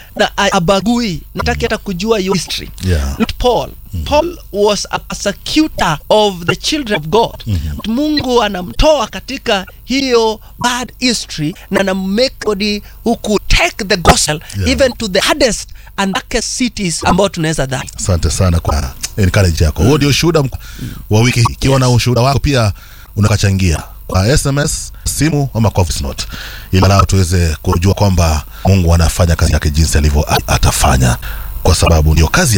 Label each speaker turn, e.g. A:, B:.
A: na abagui nataki hata kujua your history
B: Yeah.
A: not paul paul was a persecutor of the children of god mungu anamtoa katika hiyo bad history na anamake body who could take the gospel
B: Yeah.
A: even to the hardest and darkest cities ambao tunaweza dhani
B: asante sana kwa encourage yako huo ndio ushuhuda mk- wa wiki hii ikiwa na ushuhuda wako pia unakachangia kwa sms simu ama kwa voice note ili nao tuweze kujua kwamba mungu anafanya kazi yake jinsi alivyo atafanya kwa sababu ndio kazi